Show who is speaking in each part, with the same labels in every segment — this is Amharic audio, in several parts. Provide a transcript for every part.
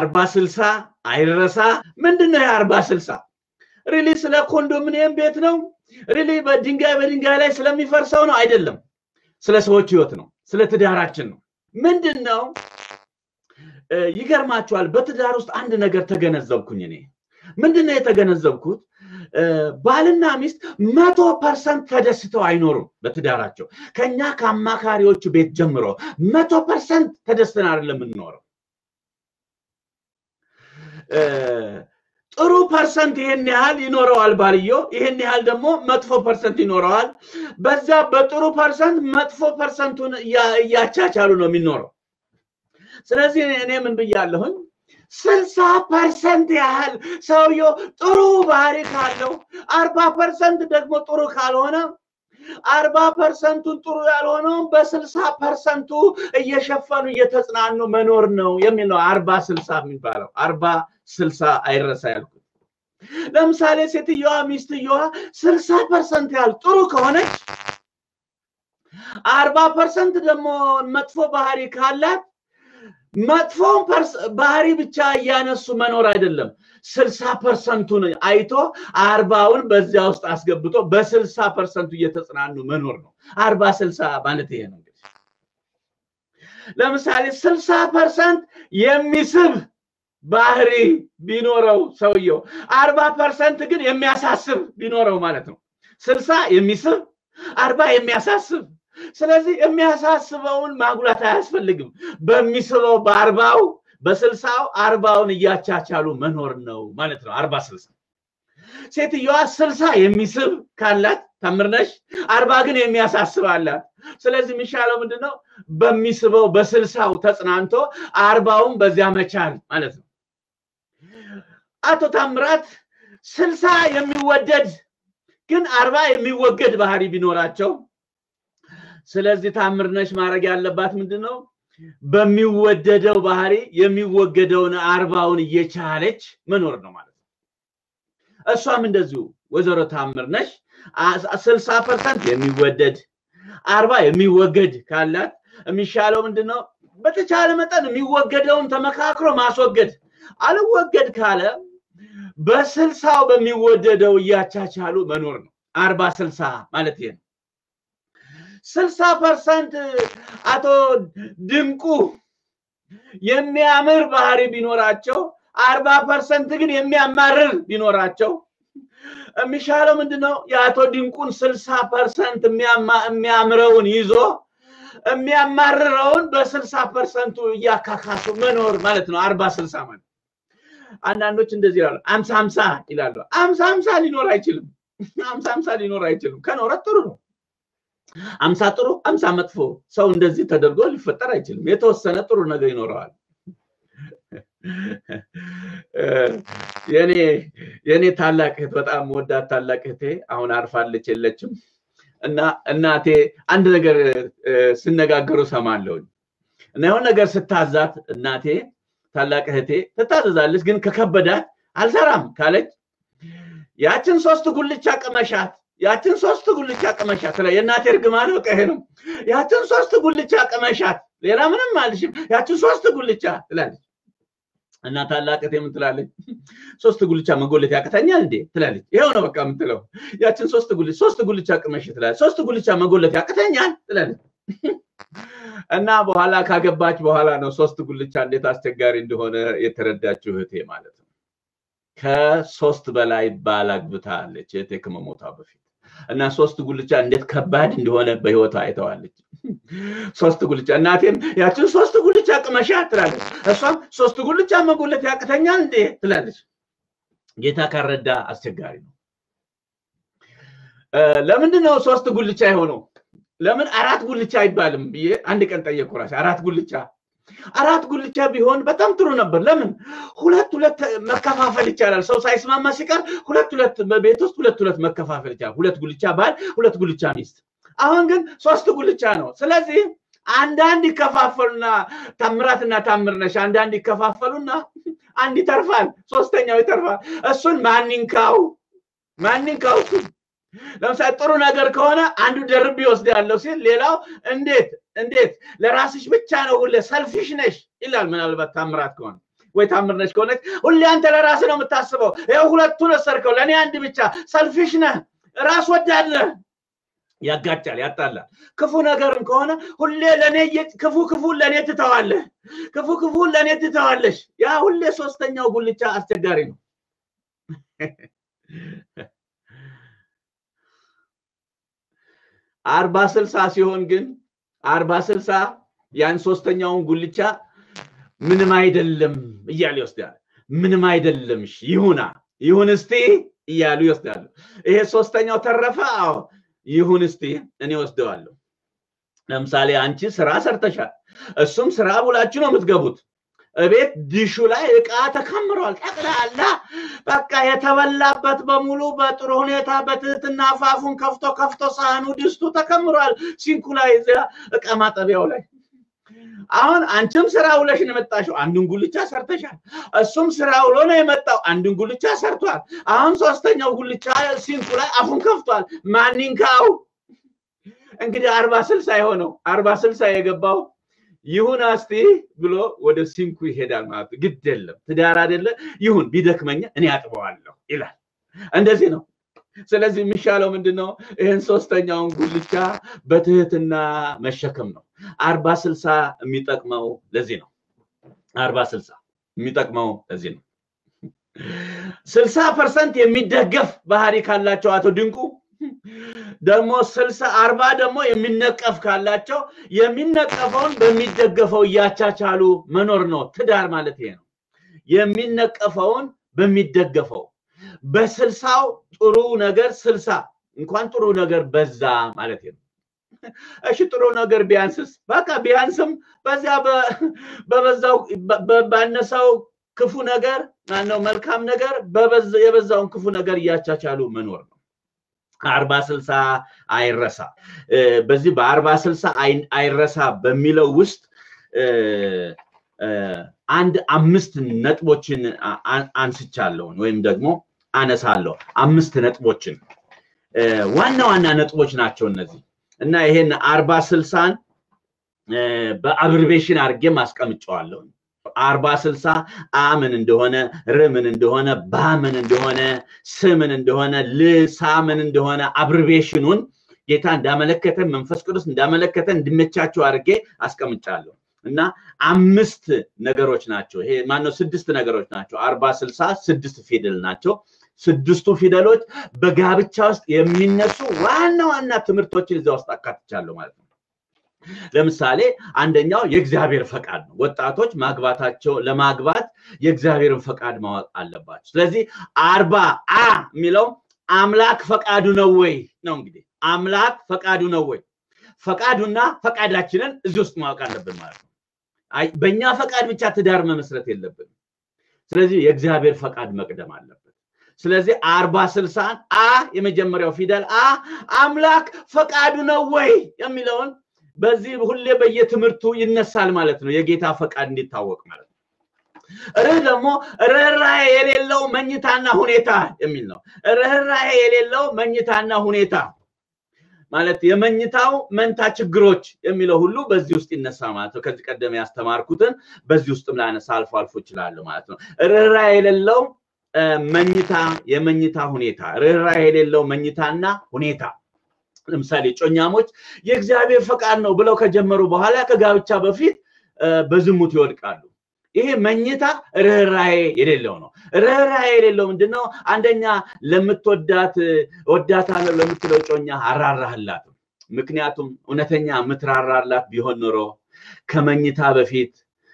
Speaker 1: አርባ ስልሳ አይረሳ። ምንድን ነው የአርባ ስልሳ? ሪሊ ስለ ኮንዶሚኒየም ቤት ነው? ሪሊ በድንጋይ በድንጋይ ላይ ስለሚፈርሰው ነው? አይደለም። ስለ ሰዎች ህይወት ነው። ስለ ትዳራችን ነው። ምንድን ነው ይገርማችኋል። በትዳር ውስጥ አንድ ነገር ተገነዘብኩኝ እኔ ምንድን ነው የተገነዘብኩት? ባልና ሚስት መቶ ፐርሰንት ተደስተው አይኖሩም በትዳራቸው። ከኛ ከአማካሪዎቹ ቤት ጀምሮ መቶ ፐርሰንት ተደስተን አይደለም የምንኖረው። ጥሩ ፐርሰንት ይሄን ያህል ይኖረዋል ባልየው፣ ይሄን ያህል ደግሞ መጥፎ ፐርሰንት ይኖረዋል። በዛ በጥሩ ፐርሰንት መጥፎ ፐርሰንቱን እያቻቻሉ ነው የሚኖረው። ስለዚህ እኔ ምን ብያለሁኝ? ስልሳ ፐርሰንት ያህል ሰውየው ጥሩ ባህሪ ካለው አርባ ፐርሰንት ደግሞ ጥሩ ካልሆነ አርባ ፐርሰንቱን ጥሩ ያልሆነውን በስልሳ ፐርሰንቱ እየሸፈኑ እየተጽናኑ መኖር ነው የሚል ነው አርባ ስልሳ የሚባለው። አርባ ስልሳ አይረሳ ያልኩት። ለምሳሌ ሴትየዋ ሚስትየዋ ስልሳ ፐርሰንት ያህል ጥሩ ከሆነች አርባ ፐርሰንት ደግሞ መጥፎ ባህሪ ካላት መጥፎውን ባህሪ ብቻ እያነሱ መኖር አይደለም። ስልሳ ፐርሰንቱን አይቶ አርባውን በዚያ ውስጥ አስገብቶ በስልሳ ፐርሰንቱ እየተጽናኑ መኖር ነው። አርባ ስልሳ ማለት ይሄ ነው። እንግዲህ ለምሳሌ ስልሳ ፐርሰንት የሚስብ ባህሪ ቢኖረው ሰውየው፣ አርባ ፐርሰንት ግን የሚያሳስብ ቢኖረው ማለት ነው። ስልሳ የሚስብ አርባ የሚያሳስብ ስለዚህ የሚያሳስበውን ማጉላት አያስፈልግም። በሚስበው በአርባው በስልሳው አርባውን እያቻቻሉ መኖር ነው ማለት ነው። አርባ ስልሳ ሴትየዋ ስልሳ የሚስብ ካላት ታምርነሽ፣ አርባ ግን የሚያሳስብ አላት። ስለዚህ የሚሻለው ምንድን ነው? በሚስበው በስልሳው ተጽናንቶ አርባውን በዚያ መቻል ማለት ነው። አቶ ታምራት ስልሳ የሚወደድ ግን አርባ የሚወገድ ባህሪ ቢኖራቸው ስለዚህ ታምርነሽ ማድረግ ያለባት ምንድን ነው? በሚወደደው ባህሪ የሚወገደውን አርባውን እየቻለች መኖር ነው ማለት ነው። እሷም እንደዚሁ ወይዘሮ ታምርነሽ ስልሳ ፐርሰንት የሚወደድ አርባ የሚወገድ ካላት የሚሻለው ምንድን ነው? በተቻለ መጠን የሚወገደውን ተመካክሮ ማስወገድ። አልወገድ ካለ በስልሳው በሚወደደው እያቻቻሉ መኖር ነው። አርባ ስልሳ ማለት ይሄ ነው። ስልሳ ፐርሰንት አቶ ድንቁ የሚያምር ባህሪ ቢኖራቸው አርባ ፐርሰንት ግን የሚያማርር ቢኖራቸው የሚሻለው ምንድን ነው? የአቶ ድንቁን ስልሳ ፐርሰንት የሚያምረውን ይዞ የሚያማርረውን በስልሳ ፐርሰንቱ እያካካሱ መኖር ማለት ነው። አርባ ስልሳ ማለት አንዳንዶች እንደዚህ ይላሉ። አምሳ አምሳ ይላሉ። አምሳ አምሳ ሊኖር አይችልም። አምሳ አምሳ ሊኖር አይችልም። ከኖረ ጥሩ ነው። አምሳ ጥሩ አምሳ መጥፎ ሰው እንደዚህ ተደርጎ ሊፈጠር አይችልም። የተወሰነ ጥሩ ነገር ይኖረዋል። የኔ የኔ ታላቅ እህት በጣም ወዳት ታላቅ እህቴ አሁን አርፋለች የለችም እና እናቴ አንድ ነገር ስነጋገሩ ሰማለሁኝ እና የሆነ ነገር ስታዛት እናቴ ታላቅ እህቴ ትታዘዛለች፣ ግን ከከበዳት አልሰራም ካለች ያችን ሶስት ጉልቻ ቅመሻት ያችን ሶስት ጉልቻ ቅመሻት ላይ የእናቴ እርግማን በቃ ይሄ ነው። ያችን ሶስት ጉልቻ ቅመሻት፣ ሌላ ምንም አልሽም። ያችን ሶስት ጉልቻ ትላለች እና ታላቅ እህቴ ምን ትላለች? ሶስት ጉልቻ መጎለት ያቅተኛል እንዴ ትላለች። ይኸው ነው በቃ የምትለው። ያችን ሶስት ጉልቻ ሶስት ጉልቻ ቅመሽ ትላለች። ሶስት ጉልቻ መጎለት ያቅተኛል ትላለች። እና በኋላ ካገባች በኋላ ነው ሶስት ጉልቻ እንዴት አስቸጋሪ እንደሆነ የተረዳችው እህቴ ማለት ነው። ከሶስት በላይ ባል አግብታለች እህቴ ከመሞቷ በፊት እና ሶስት ጉልቻ እንዴት ከባድ እንደሆነ በህይወቷ አይተዋለች። ሶስት ጉልቻ እናቴም ያችን ሶስት ጉልቻ ቅመሻ ትላለች። እሷም ሶስት ጉልቻ መጎለት ያቅተኛል እንዴ ትላለች። ጌታ ካረዳ አስቸጋሪ ነው። ለምንድን ነው ሶስት ጉልቻ የሆነው? ለምን አራት ጉልቻ አይባልም ብዬ አንድ ቀን ጠየቁ ራሴ። አራት ጉልቻ አራት ጉልቻ ቢሆን በጣም ጥሩ ነበር። ለምን ሁለት ሁለት መከፋፈል ይቻላል። ሰው ሳይስማማ ሲቀር ሁለት ሁለት በቤት ውስጥ ሁለት ሁለት መከፋፈል ይቻላል። ሁለት ጉልቻ ባል፣ ሁለት ጉልቻ ሚስት። አሁን ግን ሶስት ጉልቻ ነው። ስለዚህ አንዳንድ ይከፋፈሉና ታምራትና ታምርነሽ አንዳንድ ይከፋፈሉና አንድ ይተርፋል፣ ሶስተኛው ይተርፋል። እሱን ማንንካው ማንንካው እሱን ለምሳሌ ጥሩ ነገር ከሆነ አንዱ ደርብ ይወስድ ያለው ሲል ሌላው እንዴት እንዴት ለራስሽ ብቻ ነው ሁሌ ሰልፊሽ ነሽ ይላል። ምናልባት ታምራት ከሆነ ወይ ታምርነች ከሆነች ሁሌ አንተ ለራስ ነው የምታስበው። ይኸው ሁለቱን ወሰድከው፣ ለእኔ አንድ ብቻ። ሰልፊሽ ነህ፣ ራስ ወዳድ ነህ። ያጋጫል፣ ያጣላል። ክፉ ነገርም ከሆነ ሁሌ ለእኔ ክፉ ክፉን ለእኔ ትተዋለህ፣ ክፉ ክፉን ለእኔ ትተዋለሽ። ያ ሁሌ ሶስተኛው ጉልቻ አስቸጋሪ ነው። አርባ ስልሳ ሲሆን ግን አርባ ስልሳ ያን ሶስተኛውን ጉልቻ ምንም አይደለም እያሉ ይወስዳል። ምንም አይደለም እሺ ይሁና ይሁን እስቲ እያሉ ይወስዳሉ። ይሄ ሶስተኛው ተረፈ። አዎ ይሁን እስቲ እኔ ወስደዋለሁ። ለምሳሌ አንቺ ስራ ሰርተሻል፣ እሱም ስራ ብላችሁ ነው የምትገቡት። እቤት ድሹ ላይ እቃ ተከምሯል። ጠቅላላ በቃ የተበላበት በሙሉ በጥሩ ሁኔታ በትህትና አፋፉን ከፍቶ ከፍቶ ሳህኑ ድስቱ ተከምሯል። ሲንኩ ላይ እዚያ እቃ ማጠቢያው ላይ አሁን አንቺም ስራ ውለሽ ነው የመጣሽው። አንዱን ጉልቻ ሰርተሻል። እሱም ስራ ውሎ ነው የመጣው። አንዱን ጉልቻ ሰርቷል። አሁን ሶስተኛው ጉልቻ ሲንኩ ላይ አፉን ከፍቷል። ማኒንካው እንግዲህ አርባ ስልሳ የሆነው አርባ ስልሳ የገባው ይሁን እስቲ ብሎ ወደ ሲንኩ ይሄዳል ማለት ነው። ግድ የለም ትዳር አይደለ ይሁን ቢደክመኛ እኔ አጥበዋለሁ ይላል። እንደዚህ ነው። ስለዚህ የሚሻለው ምንድን ነው? ይህን ሶስተኛውን ጉልቻ በትህትና መሸከም ነው። አርባ ስልሳ የሚጠቅመው ለዚህ ነው። አርባ ስልሳ የሚጠቅመው ለዚህ ነው። ስልሳ ፐርሰንት የሚደገፍ ባህሪ ካላቸው አቶ ድንቁ ደግሞ ስልሳ አርባ ደግሞ የሚነቀፍ ካላቸው የሚነቀፈውን በሚደገፈው እያቻቻሉ መኖር ነው። ትዳር ማለት ይሄ ነው። የሚነቀፈውን በሚደገፈው በስልሳው ጥሩ ነገር ስልሳ እንኳን ጥሩ ነገር በዛ ማለት ነው። እሺ ጥሩ ነገር ቢያንስስ? በቃ ቢያንስም በዚያ በበዛው ባነሳው ክፉ ነገር ማነው መልካም ነገር የበዛውን ክፉ ነገር እያቻቻሉ መኖር ነው። አርባ ስልሳ አይረሳ። በዚህ በአርባ ስልሳ አይረሳ በሚለው ውስጥ አንድ አምስት ነጥቦችን አንስቻለሁን ወይም ደግሞ አነሳለሁ። አምስት ነጥቦችን ዋና ዋና ነጥቦች ናቸው እነዚህ እና ይሄን አርባ ስልሳን በአብርቤሽን አድርጌም አስቀምጨዋለሁ። አርባ ስልሳ አ ምን እንደሆነ ር ምን እንደሆነ ባ ምን እንደሆነ ስ ምን እንደሆነ ል ሳ ምን እንደሆነ አብርቤሽኑን ጌታ እንዳመለከተን መንፈስ ቅዱስ እንዳመለከተን እንዲመቻቸው አድርጌ አስቀምጫለሁ እና አምስት ነገሮች ናቸው። ይሄ ማነው ስድስት ነገሮች ናቸው። አርባ ስልሳ ስድስት ፊደል ናቸው። ስድስቱ ፊደሎች በጋብቻ ውስጥ የሚነሱ ዋና ዋና ትምህርቶችን እዚያ ውስጥ አካትቻለሁ ማለት ነው። ለምሳሌ አንደኛው የእግዚአብሔር ፈቃድ ነው። ወጣቶች ማግባታቸው ለማግባት የእግዚአብሔርን ፈቃድ ማወቅ አለባቸው። ስለዚህ አርባ አ የሚለው አምላክ ፈቃዱ ነው ወይ ነው። እንግዲህ አምላክ ፈቃዱ ነው ወይ? ፈቃዱና ፈቃዳችንን እዚህ ውስጥ ማወቅ አለብን ማለት ነው። በእኛ ፈቃድ ብቻ ትዳር መመስረት የለብንም። ስለዚህ የእግዚአብሔር ፈቃድ መቅደም አለበት። ስለዚህ አርባ ስልሳን አ የመጀመሪያው ፊደል አ አምላክ ፈቃዱ ነው ወይ የሚለውን በዚህ ሁሌ በየትምህርቱ ይነሳል ማለት ነው። የጌታ ፈቃድ እንዲታወቅ ማለት ነው። ርህ ደግሞ ርኅራኄ የሌለው መኝታና ሁኔታ የሚል ነው። ርኅራኄ የሌለው መኝታና ሁኔታ ማለት የመኝታው መንታ ችግሮች የሚለው ሁሉ በዚህ ውስጥ ይነሳል ማለት ነው። ከዚህ ቀደም ያስተማርኩትን በዚህ ውስጥም ላነሳ አልፎ አልፎ ይችላሉ ማለት ነው። ርኅራኄ የሌለው መኝታ የመኝታ ሁኔታ ርኅራኄ የሌለው መኝታና ሁኔታ ለምሳሌ ጮኛሞች የእግዚአብሔር ፈቃድ ነው ብለው ከጀመሩ በኋላ ከጋብቻ በፊት በዝሙት ይወድቃሉ። ይሄ መኝታ ርኅራኄ የሌለው ነው። ርኅራኄ የሌለው ምንድነው? አንደኛ ለምትወዳት ወዳታለሁ ለምትለው ጮኛ አራራህላትም። ምክንያቱም እውነተኛ የምትራራላት ቢሆን ኖሮ ከመኝታ በፊት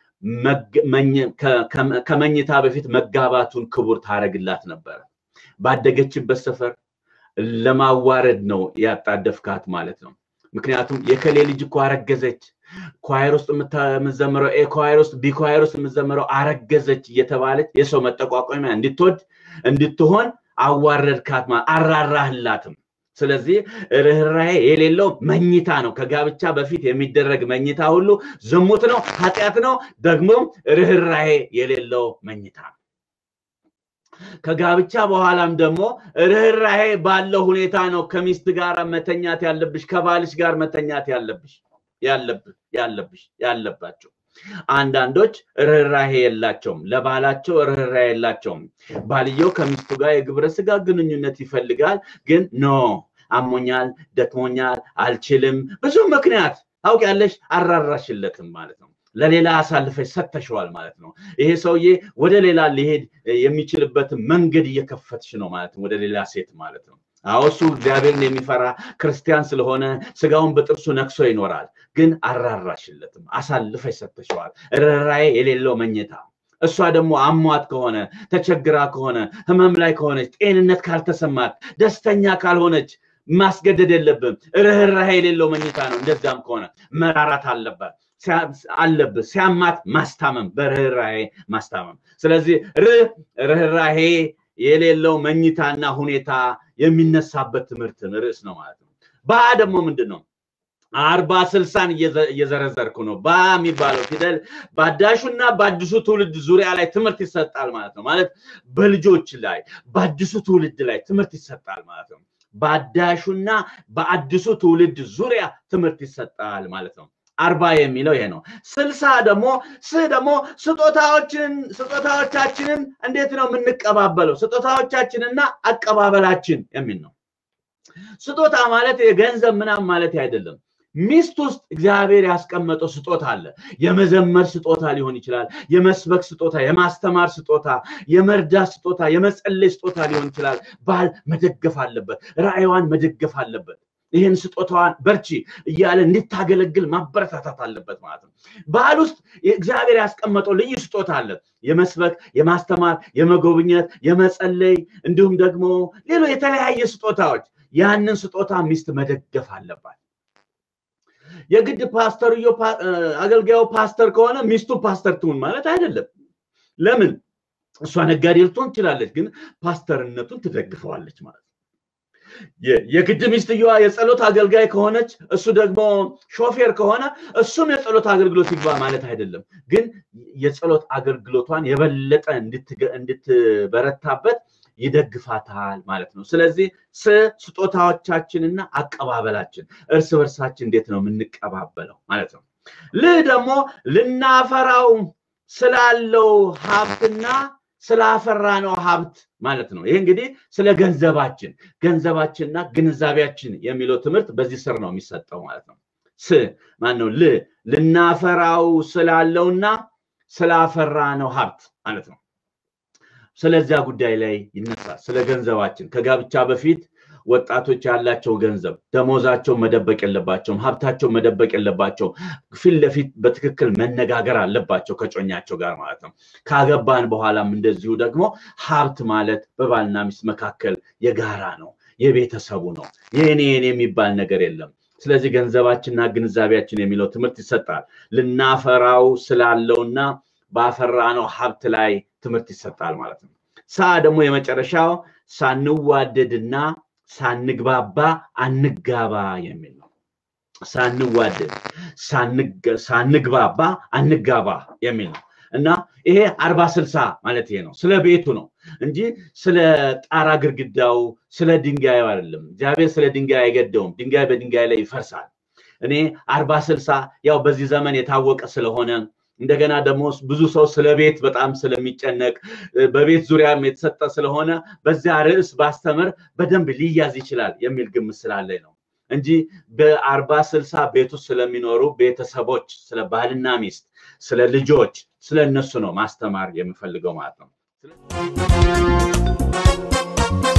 Speaker 1: ከመኝታ በፊት መጋባቱን ክቡር ታደርግላት ነበረ። ባደገችበት ሰፈር ለማዋረድ ነው ያጣደፍካት ማለት ነው። ምክንያቱም የከሌ ልጅ እኮ አረገዘች፣ ኳየር ውስጥ የምትዘምረው ኤ ኳየር ውስጥ ቢ ኳየር ውስጥ የምትዘምረው አረገዘች እየተባለች የሰው መጠቋቋሚያ እንድትወድ እንድትሆን አዋረድካት ማለት አራራህላትም። ስለዚህ ርኅራኄ የሌለው መኝታ ነው። ከጋብቻ በፊት የሚደረግ መኝታ ሁሉ ዝሙት ነው፣ ኃጢአት ነው። ደግሞም ርኅራኄ የሌለው መኝታ ነው። ከጋብቻ በኋላም ደግሞ ርኅራኄ ባለው ሁኔታ ነው ከሚስት ጋር መተኛት ያለብሽ፣ ከባልሽ ጋር መተኛት ያለብሽ ያለብህ ያለብሽ ያለባቸው አንዳንዶች ርኅራሄ የላቸውም፣ ለባላቸው ርኅራሄ የላቸውም። ባልየው ከሚስቱ ጋር የግብረ ስጋ ግንኙነት ይፈልጋል፣ ግን ኖ አሞኛል፣ ደክሞኛል፣ አልችልም፣ ብዙ ምክንያት ታውቂያለሽ፣ አራራሽለትም ማለት ነው። ለሌላ አሳልፈሽ ሰተሸዋል ማለት ነው። ይሄ ሰውዬ ወደ ሌላ ሊሄድ የሚችልበትን መንገድ እየከፈትሽ ነው ማለት ነው፣ ወደ ሌላ ሴት ማለት ነው። አዎ እሱ እግዚአብሔርን የሚፈራ ክርስቲያን ስለሆነ ስጋውን በጥርሱ ነክሶ ይኖራል። ግን አራራሽለትም፣ አሳልፈሽ ሰተሸዋል። ርኅራኄ የሌለው መኝታ። እሷ ደግሞ አሟት ከሆነ ተቸግራ ከሆነ ህመም ላይ ከሆነች ጤንነት ካልተሰማት ደስተኛ ካልሆነች ማስገደድ የለብም። ርኅራኄ የሌለው መኝታ ነው። እንደዚያም ከሆነ መራራት አለበት አለብህ ሲያማት ማስታመም፣ በርኅራኄ ማስታመም። ስለዚህ ርኅራኄ የሌለው መኝታና ሁኔታ የሚነሳበት ትምህርት ርዕስ ነው ማለት ነው። ባ ደግሞ ምንድን ነው? አርባ ስልሳን እየዘረዘርኩ ነው። ባ የሚባለው ፊደል በአዳሹና በአዲሱ ትውልድ ዙሪያ ላይ ትምህርት ይሰጣል ማለት ነው። ማለት በልጆች ላይ በአዲሱ ትውልድ ላይ ትምህርት ይሰጣል ማለት ነው። በአዳሹና በአዲሱ ትውልድ ዙሪያ ትምህርት ይሰጣል ማለት ነው። አርባ የሚለው ይሄ ነው። ስልሳ ደግሞ ስ ደግሞ ስጦታዎችን ስጦታዎቻችንን እንዴት ነው የምንቀባበለው? ስጦታዎቻችንና አቀባበላችን የሚል ነው። ስጦታ ማለት የገንዘብ ምናምን ማለት አይደለም። ሚስት ውስጥ እግዚአብሔር ያስቀመጠው ስጦታ አለ። የመዘመር ስጦታ ሊሆን ይችላል። የመስበክ ስጦታ፣ የማስተማር ስጦታ፣ የመርዳት ስጦታ፣ የመጸለይ ስጦታ ሊሆን ይችላል። ባል መደገፍ አለበት። ራዕይዋን መደገፍ አለበት። ይህን ስጦታዋን በርቺ እያለ እንድታገለግል ማበረታታት አለበት ማለት ነው። ባህል ውስጥ እግዚአብሔር ያስቀመጠው ልዩ ስጦታ አለ። የመስበክ፣ የማስተማር፣ የመጎብኘት፣ የመጸለይ እንዲሁም ደግሞ ሌሎ የተለያየ ስጦታዎች ያንን ስጦታ ሚስት መደገፍ አለባት። የግድ ፓስተርዮ አገልጋዩ ፓስተር ከሆነ ሚስቱ ፓስተር ትሁን ማለት አይደለም። ለምን? እሷ ነጋዴ ልትሆን ትችላለች፣ ግን ፓስተርነቱን ትደግፈዋለች ማለት ነው። የግድ ሚስትየዋ የጸሎት አገልጋይ ከሆነች እሱ ደግሞ ሾፌር ከሆነ እሱም የጸሎት አገልግሎት ይግባ ማለት አይደለም። ግን የጸሎት አገልግሎቷን የበለጠ እንድትበረታበት ይደግፋታል ማለት ነው። ስለዚህ ስ ስጦታዎቻችንና አቀባበላችን እርስ በርሳችን እንዴት ነው የምንቀባበለው ማለት ነው። ል ደግሞ ልናፈራው ስላለው ሀብትና ስላፈራ ነው ሀብት ማለት ነው። ይህ እንግዲህ ስለ ገንዘባችን ገንዘባችንና ግንዛቤያችን የሚለው ትምህርት በዚህ ስር ነው የሚሰጠው ማለት ነው። ስ ማን ነው? ል ልናፈራው ስላለውና ስላፈራ ነው ሀብት ማለት ነው። ስለዚያ ጉዳይ ላይ ይነሳል። ስለ ገንዘባችን ከጋብቻ በፊት ወጣቶች ያላቸው ገንዘብ ደሞዛቸው መደበቅ የለባቸውም፣ ሀብታቸው መደበቅ የለባቸውም። ፊት ለፊት በትክክል መነጋገር አለባቸው ከጮኛቸው ጋር ማለት ነው። ካገባን በኋላም እንደዚሁ ደግሞ ሀብት ማለት በባልና ሚስት መካከል የጋራ ነው፣ የቤተሰቡ ነው። የኔ የኔ የሚባል ነገር የለም። ስለዚህ ገንዘባችንና ግንዛቤያችን የሚለው ትምህርት ይሰጣል። ልናፈራው ስላለውና ባፈራነው ሀብት ላይ ትምህርት ይሰጣል ማለት ነው። ሳ ደግሞ የመጨረሻው ሳንዋደድና ሳንግባባ አንጋባ የሚል ነው። ሳንዋደድ ሳንግባባ አንጋባ የሚል ነው እና ይሄ አርባ ስልሳ ማለት ይሄ ነው። ስለ ቤቱ ነው እንጂ ስለ ጣራ ግድግዳው፣ ስለ ድንጋዩ አይደለም። እግዚአብሔር ስለ ድንጋይ አይገደውም። ድንጋይ በድንጋይ ላይ ይፈርሳል። እኔ አርባ ስልሳ ያው በዚህ ዘመን የታወቀ ስለሆነ እንደገና ደግሞ ብዙ ሰው ስለ ቤት በጣም ስለሚጨነቅ በቤት ዙሪያም የተሰጠ ስለሆነ በዚያ ርዕስ ባስተምር በደንብ ሊያዝ ይችላል የሚል ግምት ስላለኝ ነው እንጂ በአርባ ስልሳ ቤት ውስጥ ስለሚኖሩ ቤተሰቦች፣ ስለ ባልና ሚስት፣ ስለ ልጆች፣ ስለ እነሱ ነው ማስተማር የምፈልገው ማለት ነው።